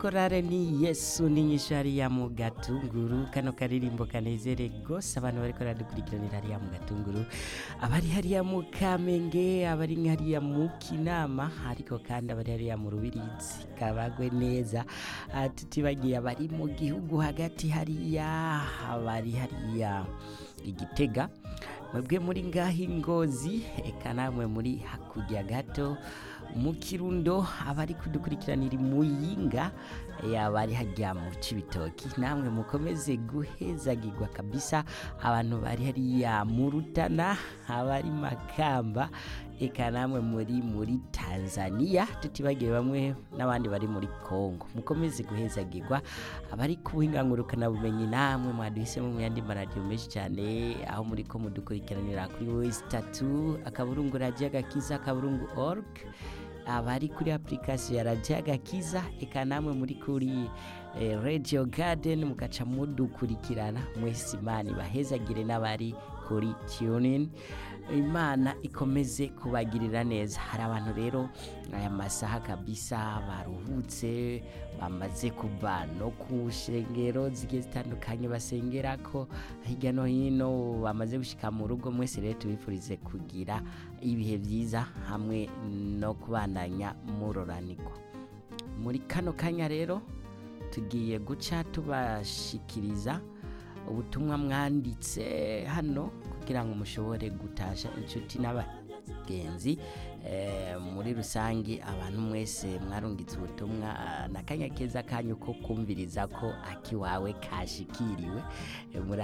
korale ni yesu n'inyishu hariya mu gatunguru kano karirimbo kanezere gose abantu bariko baradukurikiranira hariya mu gatunguru abari hariya mu kamenge abari hariya mu kinama ariko kandi abari hariya mu rubirizi kabagwe neza Ah, tutibagiye abari mu gihugu hagati hariya abari hariya igitega mwebwe muri ngaho ingozi eka namwe muri hakurya gato mu kirundo abari kudukurikiranira muyinga abari hajya mu cibitoki namwe mukomeze guhezagirwa kabisa abantu bari hariya mu rutana abari makamba eka namwe muri muri tanzania tutibagiwe bamwe n'abandi bari muri kongo mukomeze guhezagirwa abari kubuhingangurukana bumenyi namwe mwaduhisemo mu yandi maradiyo menshi cyane aho muri ko mudukurikiranira kuri wesi tatu akaburungu radiyo agakiza akaburungu org abari kuri application ya radiyo agakiza eka namwe muri kuri eh, radio garden mugaca mudukurikirana mwese imana ibahezagire n'abari kuri tunin imana ikomeze kubagirira neza hari abantu rero aya masaha kabisa baruhutse bamaze kuva no ku shengero zigiye zitandukanye basengerako hirya no hino bamaze gushika mu rugo mwese rero tubifurize kugira ibihe byiza hamwe no kubandanya muroranirwa muri kano kanya rero tugiye guca tubashikiriza ubutumwa mwanditse hano kugira ngo mushobore gutasha inshuti n'abagenzi eh, muri rusange abantu mwese mwarungitse ubutumwa ah, n'akanya keza kanyu ko kumviriza ko akiwawe kashikiriwe Eh, muri